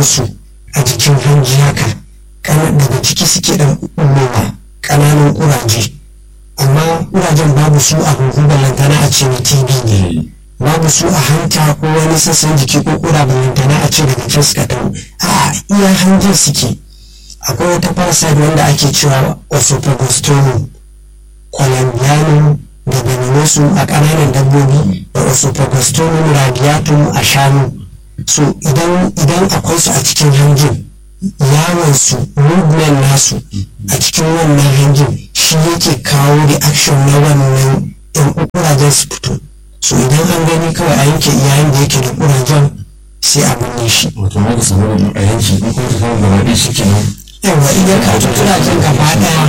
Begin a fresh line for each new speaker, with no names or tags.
su a jikin hanji haka daga ciki suke dan ɓullowa ƙananan ƙuraje amma ƙurajen babu su a huhu ballantana a ce na tb ne babu su a hanta ko wani sassan jiki ko ƙura ballantana a ce daga can suka taho a iya hanjin suke akwai wata parasite wanda ake cewa oesophagostomy columbianum da beninsu a ƙananan dabbobi da oesophagostomy radiatum a shanu so idan idan akwai su a cikin hanjin yawon su movement nasu a cikin wannan hanjin shi yake kawo reaction na wannan yan kurajen su fito so idan an gani kawai a yanke iyayen da yake da kurajen sai a binne shi
wato ma ka samu a yanki in kuma ta samu gaba ɗaya shi kenan
yawa idan ka ji kurajen gaba ɗaya